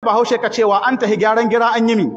bahaushe ka cewa an tahi gyaran gira an yi mi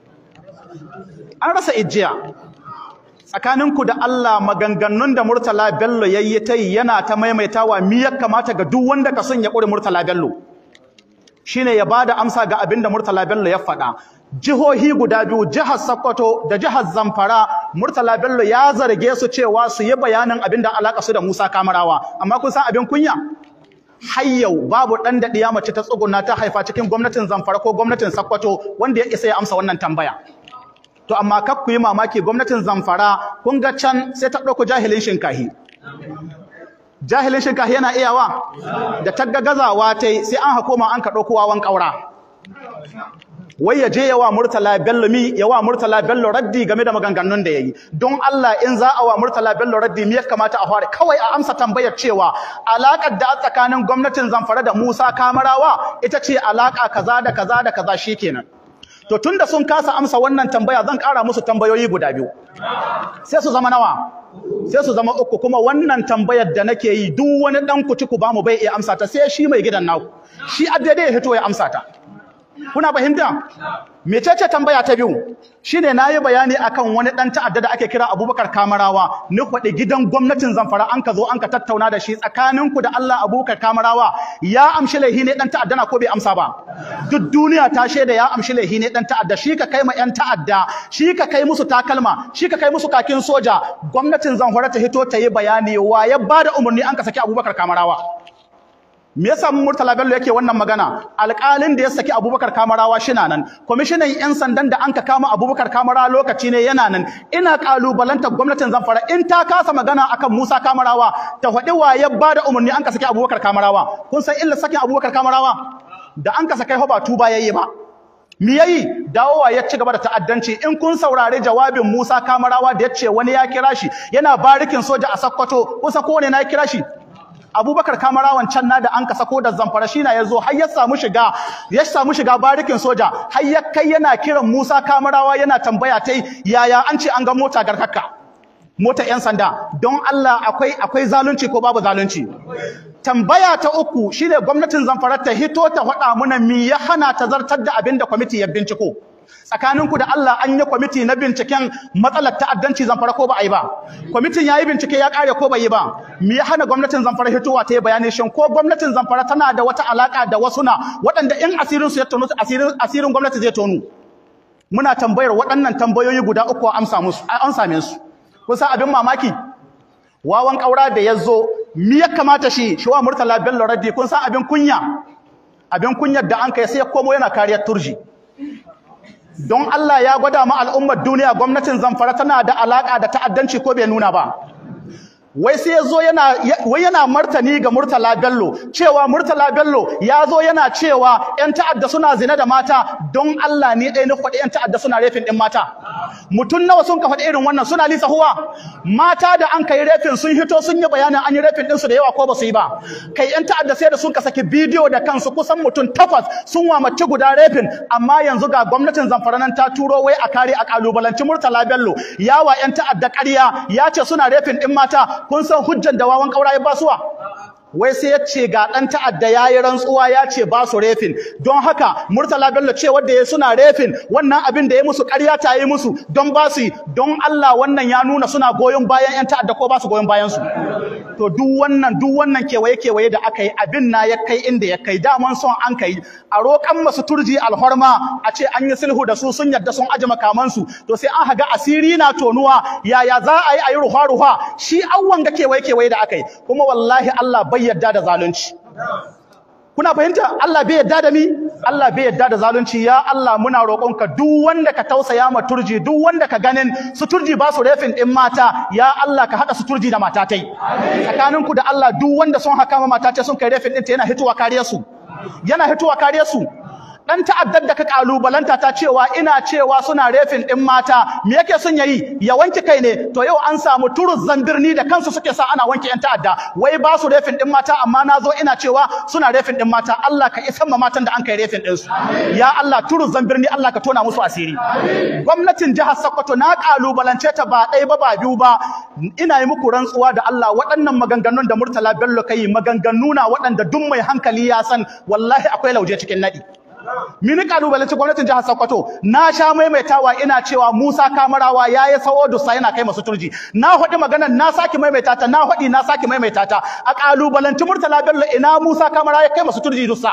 an rasa ijiya tsakaninku da Allah maganganun da Murtala Bello yayi ta yi yana ta maimaitawa mi ya kamata ga duk wanda ka son ya ƙure Murtala Bello shine ya bada amsa ga abin da Murtala Bello ya faɗa jihohi guda biyu jihar Sokoto da jihar Zamfara Murtala Bello ya zarge su cewa su yi bayanin abin da alaka su da Musa Kamarawa amma kun san abin kunya har yau babu ɗan da ɗiya mace ta tsuguna ta haifa cikin gwamnatin Zamfara ko gwamnatin Sokoto wanda ya isa ya amsa wannan tambaya to amma kak ku yi mamaki gwamnatin Zamfara kun ga can sai ta ɗauko jahilin shinkahi jahilin shinkahi yana iyawa da tagga gazawa ta sai an hakoma an ka ɗauko wawan ƙaura wai ya je yawa Murtala Bello mi yawa Murtala Bello raddi game da maganganun da yayi don Allah in za a wa Murtala Bello raddi me ya kamata a fara kawai a amsa tambayar cewa alakar da tsakanin gwamnatin Zamfara da Musa Kamarawa ita ce alaka kaza da kaza da kaza shikenan to tunda sun kasa amsa wannan tambaya zan ƙara musu tambayoyi guda biyu sai su zama nawa sai su zama uku kuma wannan tambayar da nake yi duk wani dan kuci ku bamu bai iya amsa ta sai shi mai gidan naku shi addade ya hito ya amsa ta kuna fahimta mecece tambaya ta biyu shine nayi bayani akan wani dan ta'adda da ake kira Abubakar Kamarawa ni faɗi gidan gwamnatin Zamfara an ka zo an ka tattauna da shi tsakaninku da Allah Abubakar Kamarawa ya amshi laihi ne dan ta'adda na ko bai amsa ba duk duniya ta shaida ya amshi laihi ne dan ta'adda shi ka kai ma yan ta'adda shi ka kai musu takalma shi ka kai musu kakin soja gwamnatin Zamfara ta hito ta yi bayani wa ya bada umarni an ka saki Abubakar Kamarawa me yasa Murtala Bello yake wannan magana alƙalin da ya saki Abubakar Kamarawa shina nan kwamishinan yan sandan da anka kama Abubakar Kamarawa lokaci ne yana nan ina kalubalantar gwamnatin Zamfara in ta kasa magana akan Musa Kamarawa ta faɗi wa ya bada umarni an ka saki Abubakar Kamarawa kun san illa sakin Abubakar Kamarawa da an ka sakai ba tuba yayi ba Me yayi dawowa ya ci gaba da ta'addanci in kun saurari jawabin Musa Kamarawa da ya ce wani ya kira shi yana barikin soja a Sokoto kusa ko ne na kira shi Abubakar Kamarawan can na da an ka sako da Zamfara shi na yazo har ya samu shiga ya samu shiga barikin soja har ya kai yana kiran Musa Kamarawa yana tambaya tai yaya an ce an ga mota garkakka mota yan sanda don Allah akwai akwai zalunci ko babu zalunci tambaya ta uku shine gwamnatin Zamfara ta hito ta faɗa muna me ya hana ta zartar da abin da kwamiti ya binciko tsakaninku da Allah an yi kwamiti na binciken matsalar ta'addanci Zamfara ko ba a yi ba kwamitin yayi bincike ya kare ko bai yi ba me ya hana gwamnatin Zamfara hitowa ta yi bayani shin ko gwamnatin Zamfara tana da wata alaka da wasu na waɗanda in asirin su ya tono asirin asirin gwamnati zai tonu muna tambayar waɗannan tambayoyi guda uku a amsa musu an same su kun san abin mamaki wawan kaura da yazo me ya kamata shi shi wa Murtala Bello Raddi kun san abin kunya abin kunyar da an kai sai ya komo yana kariyar turji don Allah ya gwada ma al'ummar duniya gwamnatin Zamfara tana da alaka da ta'addanci ko bai nuna ba wai sai yazo yana wai yana martani ga Murtala Bello cewa Murtala Bello yazo yana cewa ƴan ta'adda suna zina da mata don Allah ne ɗaya na faɗi ƴan ta'adda suna refin ɗin mata mutun nawa sun ka faɗi irin wannan suna lisa huwa mata da an kai refin sun hito sun yi bayanin an yi refin ɗinsu da yawa ko ba su yi ba kai ƴan ta'adda sai da sun ka saki bidiyo da kansu kusan mutun takwas sun wa mace guda refin amma yanzu ga gwamnatin Zamfara nan ta turo wai a kare a kalubalanci Murtala Bello yawa ƴan ta'adda ƙarya ya ce suna refin ɗin mata kun san hujjan da wawan kaura ya basuwa wai sai ya ce ga ɗan ta'adda ya yi rantsuwa ya ce ba su refin don haka murtala bello ce wadda ya suna refin wannan abin da ya musu ƙarya ta yi musu don ba su yi don Allah wannan ya nuna suna goyon bayan 'yan ta'adda ko ba su goyon bayan su to duk wannan duk wannan kewaye kewaye da aka yi abin na ya kai inda ya kai daman son an kai a roƙan masu turji alhorma a ce an yi sulhu da su sun yadda sun aje makamansu to sai an haga asiri na tonuwa yaya za a yi a yi ruwa-ruwa shi awwan ga kewaye kewaye da aka yi kuma wallahi Allah bai yadda da zalunci kuna fahimta Allah bai yadda da ni Allah bai yadda da zalunci ya Allah muna roƙonka duk wanda ka tausaya ma turji duk wanda ka ganin su turji ba su refin din mata ya Allah ka hada su turji da matatai tsakaninku da Allah duk wanda sun haka ma matatai sun kai refin din ta yana hituwa kariyar su yana hituwa kariyar su dan ta'addar da ka kalubalanta ta cewa ina cewa suna refin din mata me yake son yayi ya wanke kai ne to yau an samu turuz zambirni da kansu suke sa ana wanke yan ta'adda wai ba su refin din mata amma nazo ina cewa suna refin din mata Allah ka isan ma matan da an kai refin din su ya Allah turuz zambirni Allah ka tona musu asiri gwamnatin jihar Sokoto na kalubalance ta ba ɗaya ba ba biyu ba ina yi muku rantsuwa da Allah waɗannan maganganun da Murtala Bello kai maganganu na waɗanda duk mai hankali ya san wallahi akwai lauje cikin nadi mini kalubalanci gwamnatin jihar Sokoto na sha maimaitawa ina cewa Musa Kamarawa yayi sawo dusa yana kai masu turji na hodi maganar na saki maimaita ta na hodi na saki maimaita ta a kalubalanci Murtala Bello ina Musa Kamarawa ya kai masu turji dusa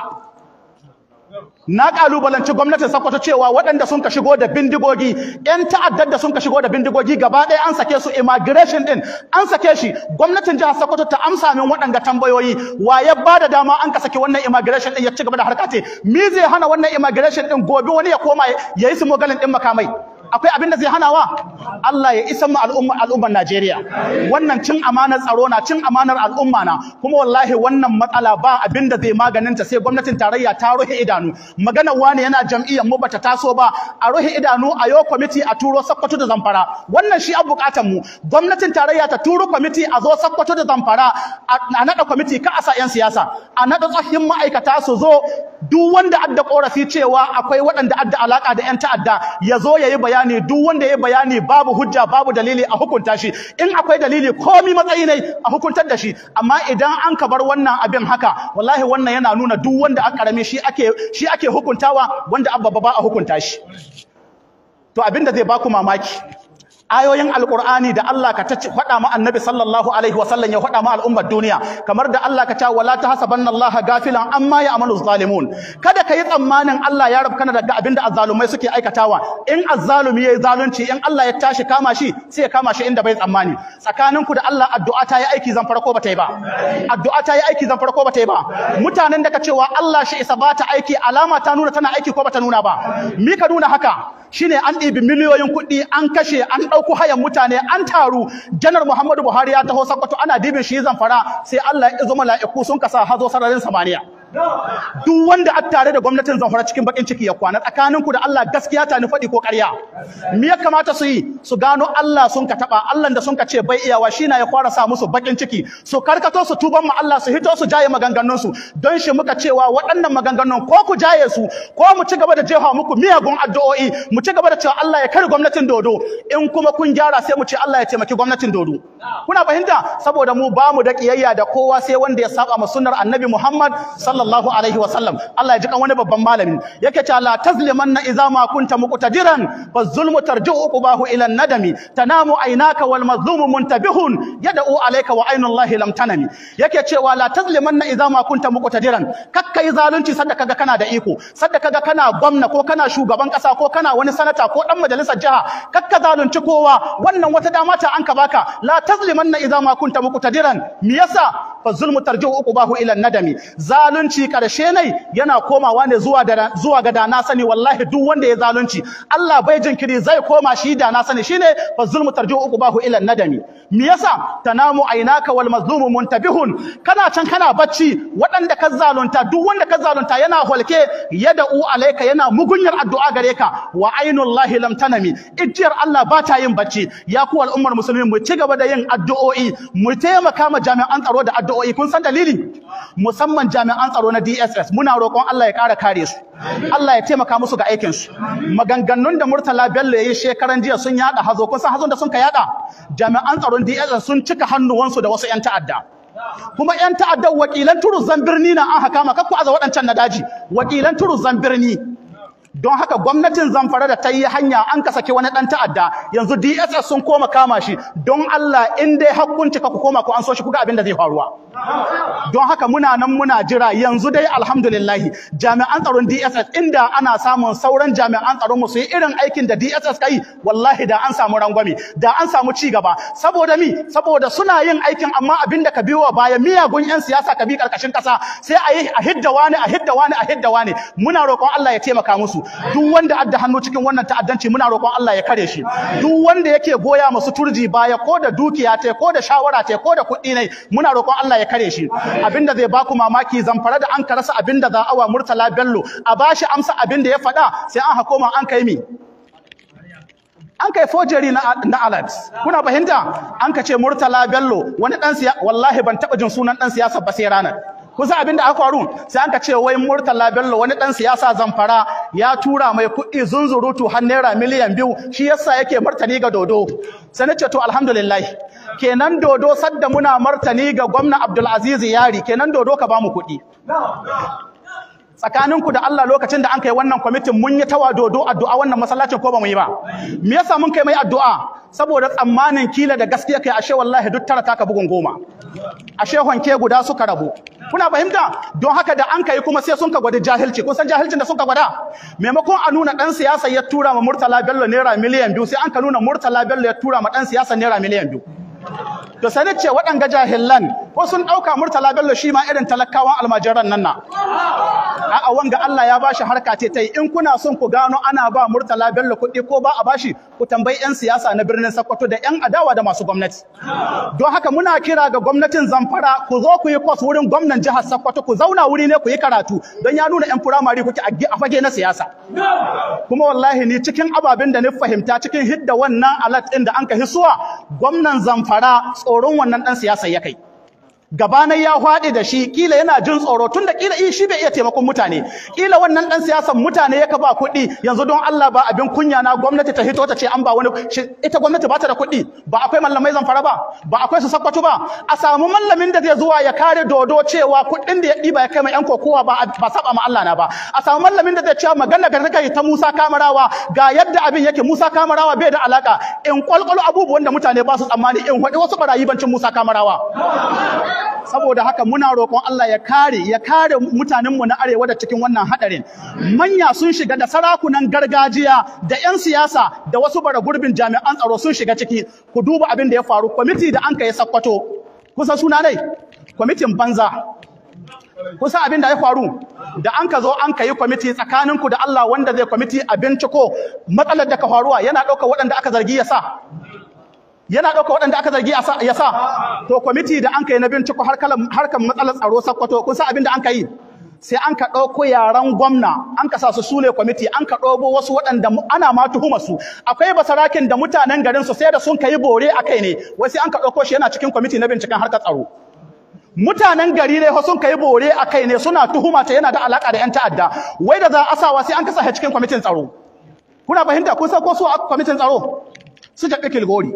na kalubalanci gwamnatin Sokoto cewa waɗanda sun ka shigo da bindigogi ƴan ta'addar da sun ka shigo da bindigogi gaba ɗaya an sake su immigration din an sake shi gwamnatin jihar Sokoto ta amsa min waɗanga tambayoyi wa ya bada dama an ka saki wannan immigration din ya ci gaba da harkate me zai hana wannan immigration din gobe wani ya koma ya yi su mogalin din makamai akwai abin da zai hanawa Allah ya isa mu al'umma al'ummar Najeriya wannan cin amanar tsaro na cin amanar al'umma na kuma wallahi wannan matsala ba abin da zai maganinta sai gwamnatin tarayya ta ruhe idanu magana wani yana jam'iyyar mu bata taso ba a ruhe idanu a yo kwamiti a turo Sokoto da Zamfara wannan shi an bukatan mu gwamnatin tarayya ta turo kwamiti a zo Sokoto da Zamfara a nada kwamiti ka asa yan siyasa a nada tsohin ma'aikata su zo duk wanda adda korafi cewa akwai waɗanda adda alaka da yan ta'adda ya zo yayi bayani duk wanda yayi bayani babu hujja babu dalili a hukunta shi in akwai dalili komi matsayi ne a hukuntar da shi amma idan an ka bar wannan abin haka wallahi wannan yana nuna duk wanda aka karame shi ake shi ake hukuntawa wanda abba ba a hukunta shi to abinda zai baku mamaki ayoyin alqur'ani da Allah ka ta faɗa ma annabi sallallahu alaihi wasallam ya faɗa ma al'ummar duniya kamar da Allah ka ta wala tahsabanna Allah gafilan amma ya'malu zalimun kada kai tsammanin Allah ya rabkana daga abinda azzalumai suke aikatawa in azzalumi yayi zalunci in Allah ya tashi kama shi sai ya kama shi inda bai tsammani tsakaninku da Allah addu'a ta yi aiki zan farko bata yi ba addu'a ta yi aiki zan farko bata yi ba mutanen da ka cewa Allah shi isa bata aiki alama ta nuna tana aiki ko bata nuna ba mi ka nuna haka shine an ɗibi miliyoyin kuɗi an kashe an ɗauko hayan mutane an taru janar Muhammadu Buhari ya taho Sokoto ana dibin shi zamfara sai Allah ya izo mala'iku sun kasa hazo sararin samaniya duk wanda a tare da gwamnatin zamfara cikin bakin ciki ya kwana tsakaninku da Allah gaskiya ta ni faɗi ko ƙarya me ya kamata su yi su gano Allah sun ka taɓa Allah da sun ka ce bai iyawa shi na ya fara sa musu bakin ciki su karkato su tuban mu Allah su hito su jaye maganganun su don shi muka cewa waɗannan maganganun ko ku jaye su ko mu ci gaba da jefa muku miyagun addu'o'i mu ci gaba da cewa Allah ya kare gwamnatin dodo in kuma kun gyara sai mu ce Allah ya taimaki gwamnatin dodo kuna fahimta saboda mu ba mu da kiyayya da kowa sai wanda ya saba ma sunnar annabi Muhammad sallallahu alaihi wa sallam Allah ya ji kan wani babban malami yake cewa la tazlimanna idza ma kunta muqtadiran fa zulmu tarji'u uqbahu ila nadami tanamu aynaka wal mazlumu muntabihun yad'u alayka wa aynu Allah lam tanami yake cewa la tazlimanna idza ma kunta muqtadiran kakkai zalunci sadda kaga kana da iko sadda kaga kana gwamna ko kana shugaban kasa ko kana wani sanata ko dan majalisar jiha kakka zalunci kowa wannan wata dama ta an ka baka la tazlimanna idza ma kunta muqtadiran me yasa fa zulmu tarji'u uqbahu ila nadami zalunci karshe ne yana komawa ne zuwa da zuwa ga dana sani wallahi duk wanda ya zalunci Allah bai jinkiri zai koma shi da na sani shine fa zulmu tarji'u uqbahu ila nadami me yasa tanamu aynaka wal mazlumu muntabihun kana can kana bacci waɗanda ka zalunta duk wanda ka zalunta yana holke yada'u alayka yana mugunyar addu'a gare ka wa ainullahi lam tanami ijiyar Allah ba ta yin bacci ya ku al'ummar musulmi mu ci gaba da yin addu'o'i mu taimaka ma jami'an tsaro da addu'o'i kun san dalili musamman jami'an tsaro na DSS muna roƙon Allah ya ƙara kare su Allah ya taimaka musu ga aikin su maganganun da Murtala Bello yayi shekaran jiya sun yada hazo kun san hazon da sun ka yada jami'an tsaron DSS sun cika hannuwansu da wasu 'yan ta'adda kuma 'yan ta'addan wakilan turuzan birni na an haka maka ku aza waɗancan na daji wakilan turuzan birni don haka gwamnatin zamfara da ta yi hanya an ka saki wani ɗan ta'adda yanzu DSS sun koma kama shi don Allah in dai hakkunci ka ku koma ku an so shi kuga abin da zai faruwa don haka muna nan muna jira yanzu dai alhamdulillah jami'an tsaron DSS inda ana samun sauran jami'an tsaron mu su yi irin aikin da DSS kai wallahi da an samu rangwame da an samu ci gaba saboda mi saboda suna yin aikin amma abin da ka biyo baya miyagun yan siyasa ka bi karkashin kasa sai a yi a hidda wani a hidda wani a hidda wani muna roƙon Allah ya taimaka musu duk wanda adda hannu cikin wannan ta'addanci muna roƙon Allah ya kare shi duk wanda yake goya masu turji baya ko da dukiya ta ko da shawara ta ko da kuɗi ne muna roƙon Allah ya kare shi abinda zai baku mamaki zamfara da an ka rasa abinda za awa Murtala Bello a bashi amsa abinda ya faɗa sai an hakoma an kai mi an kai forgery na na alert kuna fahimta an ka ce Murtala Bello wani dan siya wallahi ban taba jin sunan dan siyasa ba sai ranar kusa abinda aka faru sai an ka ce wai Murtala Bello wani dan siyasa zamfara ya tura mai kuɗi zunzurutu har naira miliyan biyu shi yasa yake martani ga dodo sai nace to alhamdulillah kenan dodo sadda muna martani ga gwamna Abdul Aziz Yari kenan dodo ka bamu kuɗi tsakaninku da Allah lokacin da an kai wannan kwamitin mun yi tawa dodo addu'a wannan masallacin ko ba mu yi ba me yasa mun kai mai addu'a saboda tsammanin kila da gaskiya kai ashe wallahi duk tara taka bugun goma ashe honke guda suka rabu kuna fahimta don haka da an kai kuma sai sun ka gwada jahilci kun san jahilcin da sun ka gwada maimakon a nuna dan siyasa ya tura ma Murtala Bello naira miliyan biyu sai an ka nuna Murtala Bello ya tura ma dan siyasa naira miliyan biyu to sai ce waɗanga jahilan ko sun ɗauka Murtala Bello shi ma irin talakawan almajiran nan na a'a wanga Allah ya bashi harka ce ta yi in kuna son ku gano ana ba Murtala Bello kuɗi ko ba a bashi ku tambayi 'yan siyasa na birnin Sokoto da 'yan adawa da masu gwamnati don haka muna kira ga gwamnatin Zamfara ku zo ku yi kwas wurin gwamnan jihar Sokoto ku zauna wuri ne ku yi karatu don ya nuna 'yan firamare kuke a fage na siyasa kuma wallahi ni cikin ababen da ni fahimta cikin hidda wannan alat ɗin da an ka hisuwa gwamnan Zamfara tsoron wannan ɗan siyasa ya kai gabanai ya hwaɗe da shi kila yana jin tsoro tunda kila shi bai iya taimakon mutane kila wannan dan siyasan mutane yaka ba kuɗi yanzu don Allah ba abin kunya na gwamnati ta hito ta ce an ba wani ita gwamnati ba ta da kuɗi ba akwai mallamai zamfara ba ba akwai su sakwato ba a samu mallamin da zai zuwa ya kare dodo cewa kuɗin da ya ɗiba ya kai mai yan kokowa ba ba saba ma Allah na ba a samu mallamin da zai cewa magana ga kai ta Musa Kamarawa ga yadda abin yake Musa Kamarawa bai da alaka in kwalkwalo abubuwan da mutane ba su tsammani in faɗi wasu barayi bancin Musa Kamarawa saboda haka muna roƙon Allah ya kare ya kare mutanenmu na arewa da cikin wannan hadarin manya sun shiga da sarakunan gargajiya da 'yan siyasa da wasu bara gurbin jami'an tsaro sun shiga ciki ku duba abin da ya faru kwamiti da an kai sakkwato kusa suna dai kwamitin banza kusa abin da ya faru da an ka zo an ka yi kwamiti tsakaninku da Allah wanda zai kwamiti a binciko matsalar da ka faruwa yana ɗaukar waɗanda aka zargi ya sa yana ɗauka waɗanda aka zargi ya sa to kwamiti da an kai na binciko harkar matsalar tsaro sakkwato kun san abin da an ka yi sai an ka ɗauko yaran gwamna an ka sa su sune kwamiti an ka ɗauko wasu waɗanda ana ma tuhuma su akwai basarakin da mutanen garin su sai da sun kai bore a kai ne wai sai an ka ɗauko shi yana cikin kwamiti na binciken harkar tsaro mutanen gari ne sun kai bore a kai ne suna tuhuma ta yana da alaka da 'yan ta'adda wai da za a sawa sai an kasa cikin kwamitin tsaro kuna fahimta kun san ko su a kwamitin tsaro su jaɓe kilgori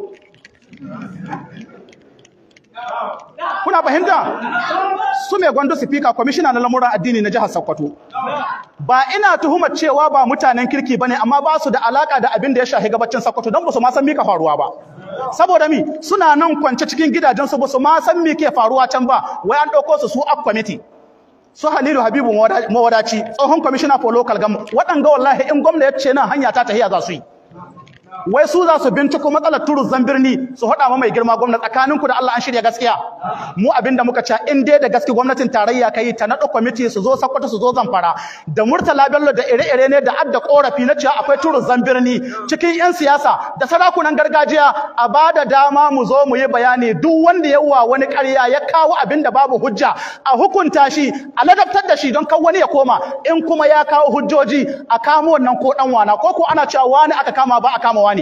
Kuna fahimta? Su mai gwando sifika kwamishina na lamuran addini na jihar Sokoto. Ba ina tuhumar cewa ba mutanen kirki bane amma ba su da alaka da abin da ya shahi gabacin Sokoto don ba su ma san mika faruwa ba. Saboda mi suna nan kwance cikin gidajen su ba su ma san me ke faruwa can ba wai an dauko su su up committee. Su Halilu Habibu Mawadaci tsohon commissioner for local government waɗanga wallahi in gwamna ya ce nan hanya ta tahiya za su yi. wai su za su binciko matsalar turuzan birni su haɗa ma mai girma gwamnati tsakaninku da Allah an shirya gaskiya mu abinda muka ce in dai da gaske gwamnatin tarayya kai ta naɗa kwamiti su zo sakkwato su zo zamfara da murtala bello da ire-ire ne da adda korafi na cewa akwai turuzan birni cikin yan siyasa da sarakunan gargajiya a ba da dama mu zo mu yi bayani duk wanda ya wa wani ƙarya ya kawo abin da babu hujja a hukunta shi a ladabtar da shi don kan wani ya koma in kuma ya kawo hujjoji a kamo wannan ko dan wana ko ko ana cewa wani aka kama ba a kama wani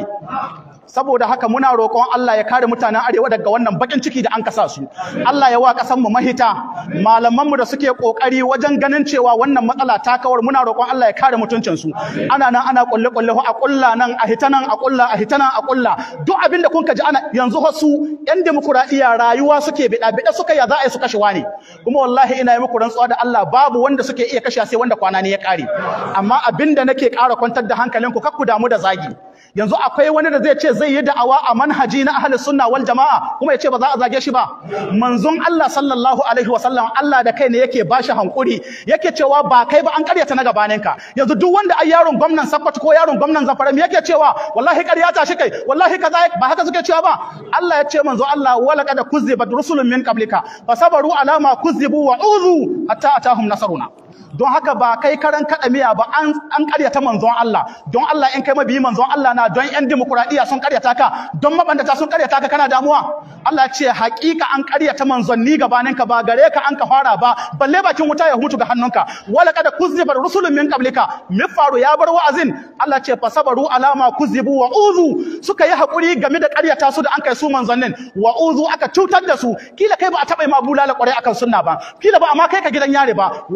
saboda haka muna roƙon Allah ya kare mutanen arewa daga wannan bakin ciki da an kasa su Allah ya wa ƙasar mu mahita malaman mu da suke kokari wajen ganin cewa wannan matsala ta kawar muna roƙon Allah ya kare mutuncin su ana nan ana kulle kulle a kulla nan a hita nan a kulla a hita nan a kulla duk abin da kun ka ji ana yanzu wasu yan demokuraɗiyya rayuwa suke bida bida suka ya za a yi su kashe wani kuma wallahi ina yi muku rantsuwa da Allah babu wanda suke iya kashe sai wanda kwana ne ya kare amma abin da nake ƙara kwantar da hankalinku kakku damu da zagi yanzu akwai wani da zai ce zai yi da'awa a manhaji na ahlus sunna wal jama'a kuma ya ce ba za a zage shi ba manzon Allah sallallahu alaihi wa sallam Allah da kai ne yake bashi hankuri yake cewa ba kai ba an karyata na gabanin ka yanzu duk wanda ai yaron gwamnan Sokoto ko yaron gwamnan Zamfara me yake cewa wallahi karyata shi kai wallahi kaza ba haka suke cewa ba Allah ya ce manzo Allah wala qad kuzibat rusulun min qablika fasabaru ala ma kuzibu wa uzu hatta atahum nasaruna don haka ba kai karan kada miya ba an an karyata manzon Allah don Allah in kai mabiyi manzon Allah na don yan demokradiya sun karyata ka don mabandata sun karyata ka kana damuwa Allah ya ce hakika an karyata manzonni gabanin ka ba gare ka an ka fara ba balle bakin wuta ya hutu ga hannunka wala kada kuziba rusulun min qablika mifaru ya bar wa'azin Allah ce fasabaru alama kuzibu wa uzu suka yi hakuri game da karyata su da an kai su manzannin wa uzu aka cutar da su kila kai ba a taba ma bulala kwarai akan sunna ba kila ba amma kai ka gidan yare ba wallahi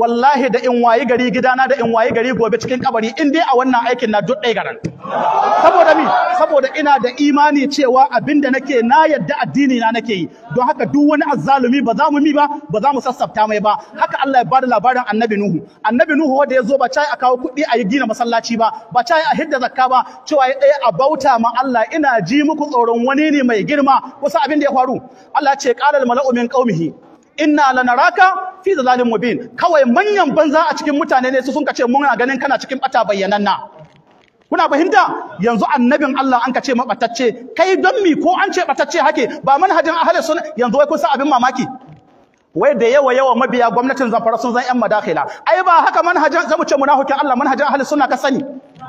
da in wayi gari gidana da in wayi gari gobe cikin kabari in dai a wannan aikin na duk ɗaya garan saboda mi saboda ina da imani cewa abinda nake na yadda addini na nake yi don haka duk wani azzalumi ba za mu mi ba ba za mu sassafta mai ba haka Allah ya bada labarin annabi Nuhu annabi Nuhu wanda ya zo ba cai a kawo kuɗi a yi gina masallaci ba ba cai a hidda zakka ba cewa ya ɗaya a bauta ma Allah ina ji muku tsoron wani ne mai girma wasu abin da ya faru Allah ya ce qala al mala'u min qaumihi inna lanaraka fi zalalin mubin kawai manyan banza a cikin mutane ne su sun kace muna ganin kana cikin bata bayyananna kuna fahimta yanzu annabin Allah an kace mabatacce kai don mi ko an ce batacce hake ba manhajin ahli sunna yanzu wai kun san abin mamaki wai da yawa yawa mabiya gwamnatin zamfara sun zan yan madakhila ai ba haka manhajin zamu ce munafikin Allah manhajin ahli sunna ka sani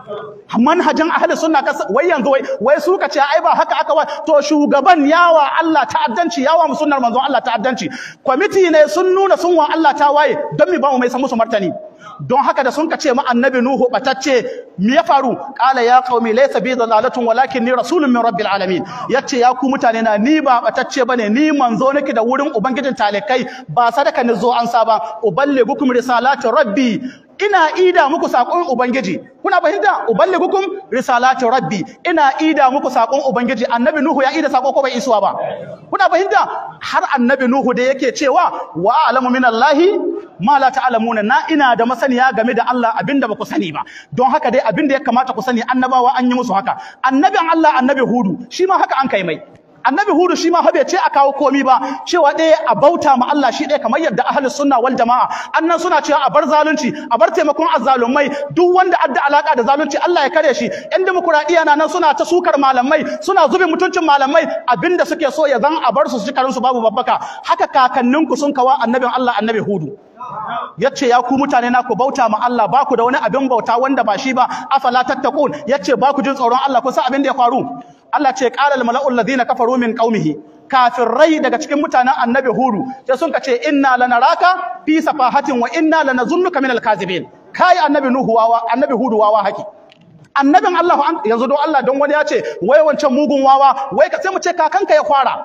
manhajin ahli sunna ka wai yanzu wai wai su ka ce ai ba haka aka wa to shugaban yawa Allah ta'addanci yawa mu sunnar manzon Allah ta'addanci kwamiti ne sun nuna sun wa Allah ta waye don mi ba mu mai san musu martani don haka da sun ka ce ma annabi nuhu batacce me ya faru qala ya qaumi laysa bi dalalatun walakin ni rasulun min rabbil alamin yace ya ku mutane na ni ba batacce bane ni manzo nake da wurin ubangijin talikai ba sadaka ni zo an saba uballigukum risalati rabbi ina ida muku sakon ubangiji kuna fahimta uballigukum risalati rabbi ina ida muku sakon ubangiji annabi nuhu ya ida sako ko bai isuwa ba kuna fahimta har annabi nuhu da yake cewa wa a'lamu minallahi ma la ta'lamuna na ina da masaniya game da Allah abinda ba ku sani ba don haka dai abinda ya kamata ku sani annabawa an yi musu haka annabin Allah annabi hudu shi ma haka an kai mai annabi hudu shi ma fa bai ce a kawo komi ba cewa ɗaya a bauta ma Allah shi ɗaya kamar yadda ahli sunna wal jama'a annan suna cewa a bar zalunci a bar taimakon azzalumai duk wanda adda alaka da zalunci Allah ya kare shi yan demokuraɗiyya na nan suna ta sukar malamai suna zubin mutuncin malamai abinda suke so ya zan a bar su su su babu babbaka haka kakanninku sun kawa annabin Allah annabi hudu yace ya ku mutane na ku bauta ma Allah ba ku da wani abin bauta wanda ba shi ba afala tattaqun yace ba ku jin tsoron Allah ku san abin da ya faru Allah ce qala al mala'ul ladina kafaru min qaumihi kafirai daga cikin mutanen annabi hudu sai sun kace inna lanaraka fi safahatin wa inna lanazunnuka min al kazibin kai annabi nuhu wawa annabi hudu wawa haki annabin Allah yanzu don Allah don wani ya ce wai wancan mugun wawa wai ka sai mu ce kakanka ya kwara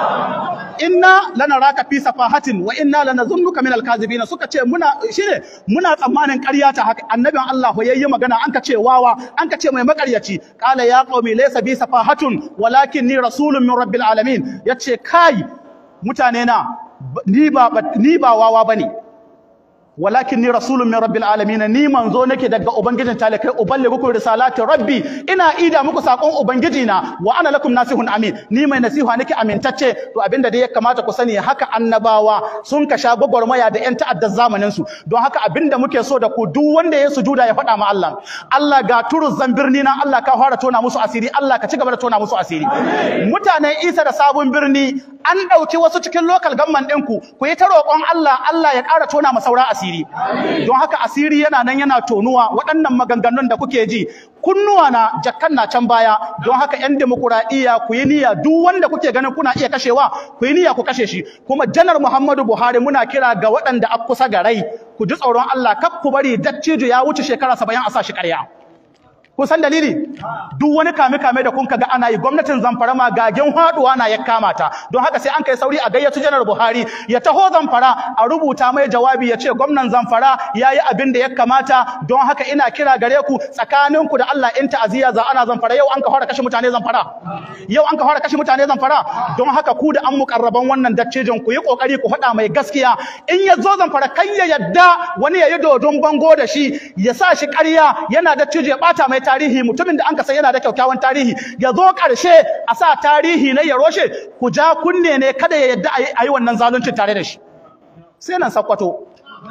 inna lanaraka fi safahatin wa inna lanazunnuka min alkazibina suka ce muna shine muna tsammanin ƙarya ta haka annabin Allah yayi magana an ka ce wawa an ka ce mai makaryaci qala ya qaumi laysa bi safahatun walakinni rasulun min rabbil alamin yace kai mutane na ni ba ni ba wawa bane walakin ni rasulun min rabbil alamin ni manzo nake daga ubangijin talakai uballighukum risalati rabbi ina ida muku sakon ubangiji na wa ana lakum nasihun amin ni mai nasiha nake amintacce to abinda dai ya kamata ku sani haka annabawa sun ka sha gwagwarmaya da yan ta'addar zamanin su don haka abinda muke so da ku duk wanda ya sujuda ya faɗa ma Allah Allah ga turu birni na Allah ka fara tona musu asiri Allah ka ci gaba da tona musu asiri mutanen Isa da sabon birni an ɗauki wasu cikin local government ɗinku ku yi ta roƙon Allah Allah ya ƙara tona ma saura asiri asiri don haka asiri yana nan yana tonuwa waɗannan maganganun da kuke ji kunnuwa na jakkan na can baya don haka yan demokuraɗiyya ku yi niyya duk wanda kuke ganin kuna iya kashewa ku yi niyya ku kashe shi kuma janar Muhammadu Buhari muna kira ga waɗanda a kusa ga rai ku ji tsoron Allah kar ku bari dattijo ya wuce shekara saba'in a sa shi ƙarya kun san dalili duk wani kame kame da kun ga ana yi gwamnatin Zamfara ma gagen haduwa na ya kama ta don haka sai an kai sauri a gayyato janar Buhari ya taho Zamfara a rubuta mai jawabi ya ce gwamnan Zamfara yayi abin da ya kamata don haka ina kira gare ku tsakanin ku da Allah in ta'aziyya za ana Zamfara yau an ka fara kashe mutane Zamfara yau an ka fara kashe mutane Zamfara don haka ku da an mukarraban wannan daccejin ku yi kokari ku faɗa mai gaskiya in ya zo Zamfara kan ya yadda wani ya yi dodon bango da shi ya sa shi ƙarya yana dattijo ya bata mai tarihi mutumin da an ka san yana da kyakkyawan tarihi ya zo ƙarshe a sa tarihi na ya roshe ku ja kunne ne kada ya yadda a yi wannan zaluncin tare da shi sai nan sakwato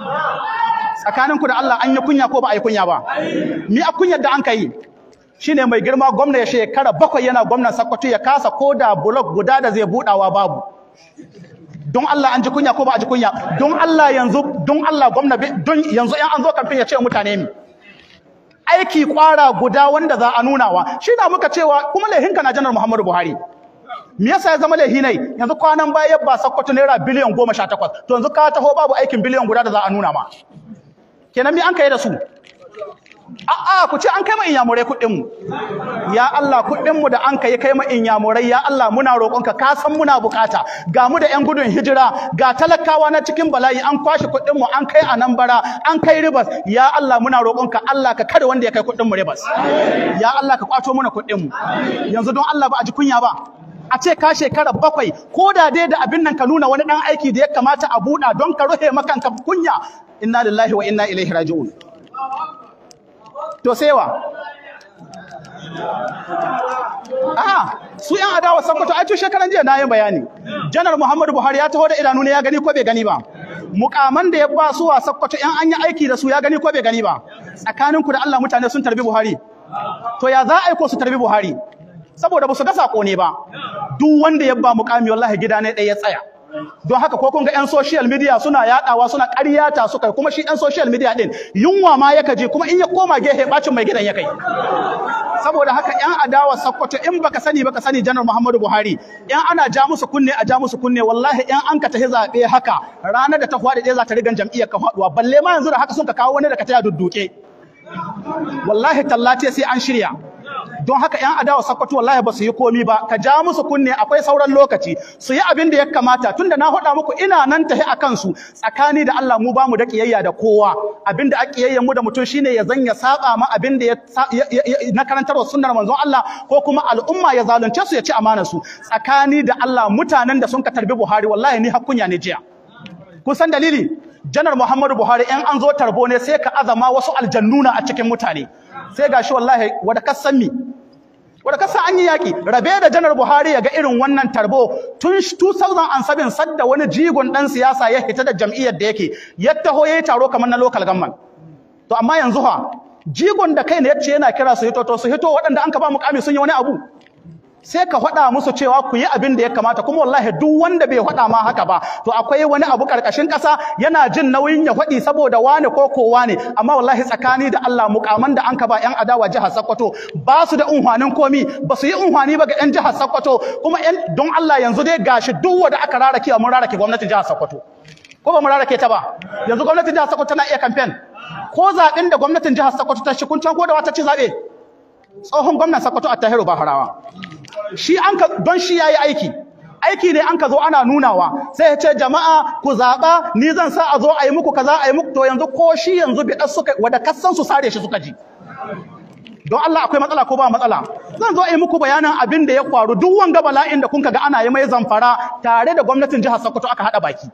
tsakaninku da Allah an yi kunya ko ba a yi kunya ba ni a kunyar da an ka yi shine mai girma gwamna ya shekara bakwai yana gwamnan sakwato ya kasa ko da blok guda da zai budawa babu don Allah an ji kunya ko ba a ji kunya don Allah yanzu don Allah gwamna don yanzu in an zo kamfen ya ce mutane mi aiki kwara guda wanda za a nunawa shi na muka cewa kuma laihinka na janar Muhammadu Buhari me yasa ya zama laihi ne yanzu kwanan baya ba sakkwato naira biliyan goma sha takwas to yanzu ka taho babu aikin biliyan guda da za a nuna ma kenan me an kai da su a'a ku ce an kai ma inyamurai kuɗin mu ya Allah kuɗin mu da an kai kai ma inyamurai ya Allah muna roƙonka ka san muna bukata ga mu da ƴan gudun hijira ga talakawa na cikin bala'i an kwashe kuɗin mu an kai a nan bara an kai ribas ya Allah muna roƙonka Allah ka kada wanda ya kai kuɗin mu ribas ya Allah ka kwato mana kuɗin mu yanzu don Allah ba a ji kunya ba a ce ka shekara bakwai ko da dai da abin nan ka nuna wani ɗan aiki da ya kamata a buɗa don ka rufe makanka kunya inna lillahi wa inna ilaihi raji'un to sai wa a su yan adawa sakkwato ai tun shekaran jiya na yin bayani janar muhammadu buhari ya taho da idanu ne ya gani ko bai gani ba mukaman da ya ba su wa sakkwato yan an yi aiki da su ya gani ko bai gani ba tsakaninku da allah mutane sun tarbi buhari to ya za a yi ko su tarbi buhari saboda ba su ga sako ne ba duk wanda ya ba mukami wallahi gida ne ɗaya ya tsaya don haka ko kun ga 'yan social media suna yadawa suna ƙaryata su kai kuma shi 'yan social media din yunwa ma yaka je kuma in ya koma gehe bacin mai gidan ya kai saboda haka 'yan adawa sakkwato in baka sani baka sani janar muhammadu buhari in ana ja musu kunne a ja musu kunne wallahi in an ka tahi zaɓe haka ranar da ta faɗi ɗaya za ta rigan jam'iyyar ka faɗuwa balle ma yanzu da haka sun ka kawo wani da ka taya dudduke wallahi tallace sai an shirya don haka yan adawa sakkwato wallahi ba su yi komi ba ka ja musu kunne akwai sauran lokaci su yi abin da ya kamata tunda na faɗa muku ina nan tahi a kansu tsakani da Allah mu ba mu da kiyayya da kowa abin da kiyayya mu da mutum shine ya zanya saba ma abin da ya na karantarwa sunnar manzon Allah ko kuma al'umma ya zalunce su ya ci amanar su tsakani da Allah mutanen da sun ka tarbi Buhari wallahi ni hakkunya ne jiya kun san dalili janar Muhammadu Buhari in an zo tarbo ne sai ka azama wasu aljannuna a cikin mutane sai gashi wallahi wada kasan mi wanda kasa an yi yaki rabe da janar Buhari ya ga irin wannan tarbo tun 2007 sadda wani jigon dan siyasa ya hita da jam'iyyar da yake ya taho yayi taro kamar na local government to amma yanzu ha jigon da kai ne yace yana kira su hito to su hito waɗanda an ka ba mukami sun yi wani abu sai ka faɗa musu cewa ku yi abin da ya kamata kuma wallahi duk wanda bai faɗa ma haka ba to akwai wani abu karkashin ƙasa yana jin nauyin ya faɗi saboda wane ko ko wane amma wallahi tsakani da Allah mukaman da an ka ba ƴan adawa jihar Sokoto ba su da unhwanin komi ba su yi unhwani ba ga ƴan jihar Sokoto kuma ƴan don Allah yanzu dai gashi duk wanda aka rarake mun rarake gwamnatin jihar Sokoto ko ba mu rarake ta ba yanzu gwamnatin jihar Sokoto tana iya campaign ko zaɓen da gwamnatin jihar Sokoto ta shi kun can ko da wata ci zaɓe tsohon gwamnan Sokoto Attahiru Baharawa shi an ka don shi yayi aiki aiki ne an ka zo ana nunawa sai ya ce jama'a ku zaɓa ni zan sa a zo a yi muku kaza a yi muku to yanzu ko shi yanzu bi ɗan suka wada kassan su sare shi suka ji don Allah akwai matsala ko ba matsala zan zo a yi muku bayanin abin da ya faru duk wanga bala'in da kun ga ana yi mai zamfara tare da gwamnatin jihar Sokoto aka haɗa baki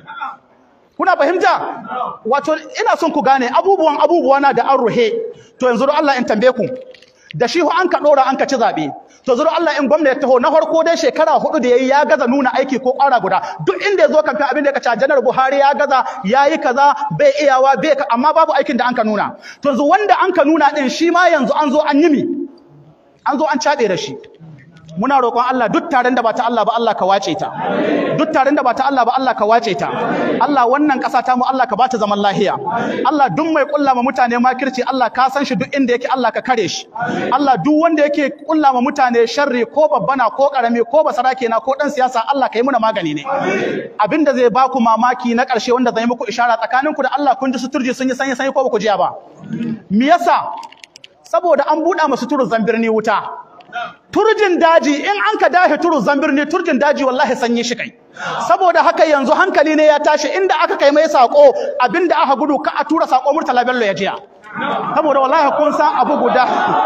kuna fahimta wato ina son ku gane abubuwan abubuwa na da an ruhe to yanzu don Allah in tambaye ku da shi an ka ɗora an ka ci zaɓe to zuru Allah in gwamnati taho na farko dai shekara hudu da yayi ya gaza nuna aiki ko ƙwara guda duk inda yazo kamfen abin da ya kace janar Buhari ya gaza yayi kaza bai iyawa bai amma babu aikin da an ka nuna to yanzu wanda an ka nuna din shi ma yanzu an zo an yi mi an zo an cabe da shi muna roƙon Allah duk taron da ba ta Allah ba Allah ka wace ta duk taron da ba ta Allah ba Allah ka wace ta Allah wannan ƙasa ta mu Allah ka bata zaman lahiya Allah duk mai kulla ma mutane makirci Allah ka san shi duk inda yake Allah ka kare shi Allah duk wanda yake kulla ma mutane sharri ko babbana ko karami ko basarake na ko dan siyasa Allah ka yi muna magani ne abinda zai baku mamaki na ƙarshe wanda zai muku ishara tsakaninku da Allah kun ji suturji sun yi sanyi sanyi ko ba ku jiya ba me yasa saboda an buɗa masu turu zambirni wuta turjin daji in an ka dahe turu zambirni turjin daji wallahi sanyi shi kai saboda haka yanzu hankali ne ya tashi inda aka kai mai sako abinda aka gudu ka a tura sako murtala bello ya jiya saboda wallahi kun san abu guda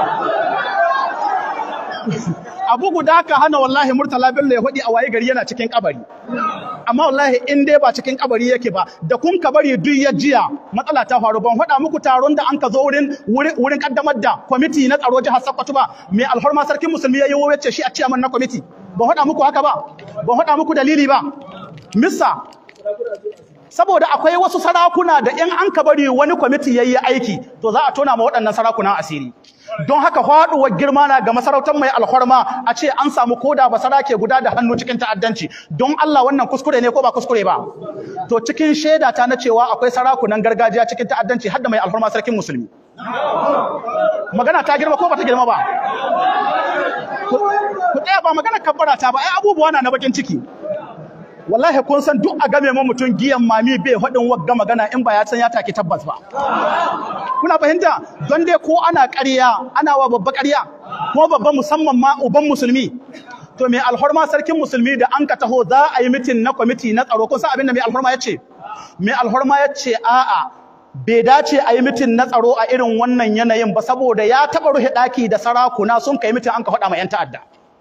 abu guda ka hana wallahi murtala bello ya hudi a waye gari yana cikin kabari amma wallahi in dai ba cikin kabari yake ba da kun ka bari duk ya jiya matsala ta faru ban faɗa muku taron da an ka zo wurin wurin kaddamar da kwamiti na tsaro jihar Sokoto ba mai alhorma sarkin musulmi yayi wace shi a ciyaman na kwamiti ban faɗa muku haka ba ban faɗa muku dalili ba missa saboda akwai wasu sarakuna da in an ka bari wani kwamiti yayi aiki to za a tona ma waɗannan sarakunan asiri don haka faɗuwar girma na ga masarautar mai alhorma a ce an samu koda ba sarake guda da hannu cikin ta'addanci don Allah wannan kuskure ne ko ba kuskure ba to cikin shaida ta na cewa akwai sarakunan gargajiya cikin ta'addanci har da mai alhorma sarkin musulmi magana ta girma ko ba ta girma ba ku tsaya ba magana kabbara ta ba ai abubuwa na na bakin ciki wallahi kun san duk a game ma mutum giyan mami bai faɗin wagga magana in ba ya san ya take tabbas ba kuna fahimta don dai ko ana ƙarya ana wa babba ƙarya ko babba musamman ma uban musulmi to mai alhorma sarkin musulmi da an ka taho za a yi mitin na kwamiti na tsaro kun san abin da mai alhorma ya ce mai alhorma ya ce a'a bai dace a yi mitin na tsaro a irin wannan yanayin ba saboda ya taɓa rufe ɗaki da sarakuna sun kai mitin an ka faɗa ma 'yan ta'adda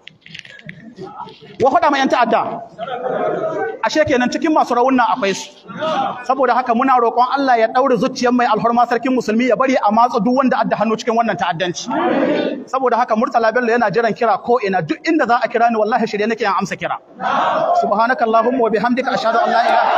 wa faɗa ma 'yan ta'adda ashe kenan cikin masu rawun nan akwai su saboda haka muna roƙon Allah ya ɗaure zuciyar mai alhorma sarkin musulmi ya bari a matsa duk wanda adda hannu cikin wannan ta'addanci saboda haka Murtala Bello yana jiran kira ko ina duk inda za a kira ni wallahi shirye nake yin amsa kira subhanakallahumma wa bihamdika ashhadu an la ilaha